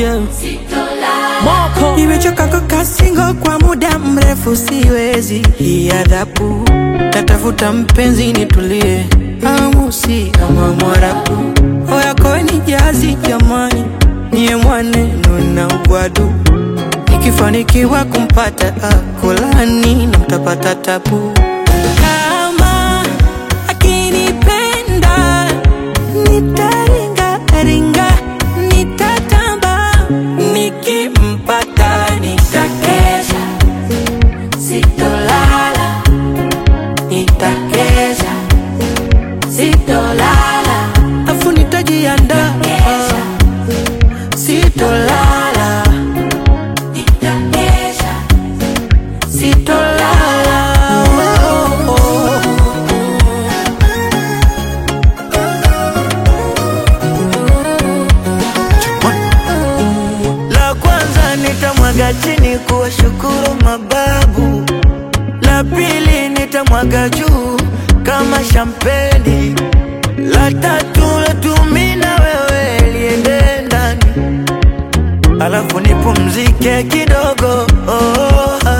yeah. Moko Nimechoka kukaa single kwa muda mrefu, siwezi hii adhabu. Natafuta mpenzi nitulie, amusi ama mwarabu. Oyako ni jazi jamani, niye mwaneno na ugwadu. Nikifanikiwa kumpata akolani na mtapata tabu. Kama akinipenda nitaringa ringa, nitatamba nikimpata nitakesha, sitolala, nitakesha, sitolala, afu nitajiandaa, sitolala, nitakesha, sitolala. Oh, oh, oh. La kwanza nitamwaga chini kuwashukuru mababu, la pili nitamwaga juu kama shampeni, la tatu latumi na wewe liende ndani, alafu nipumzike kidogo oh,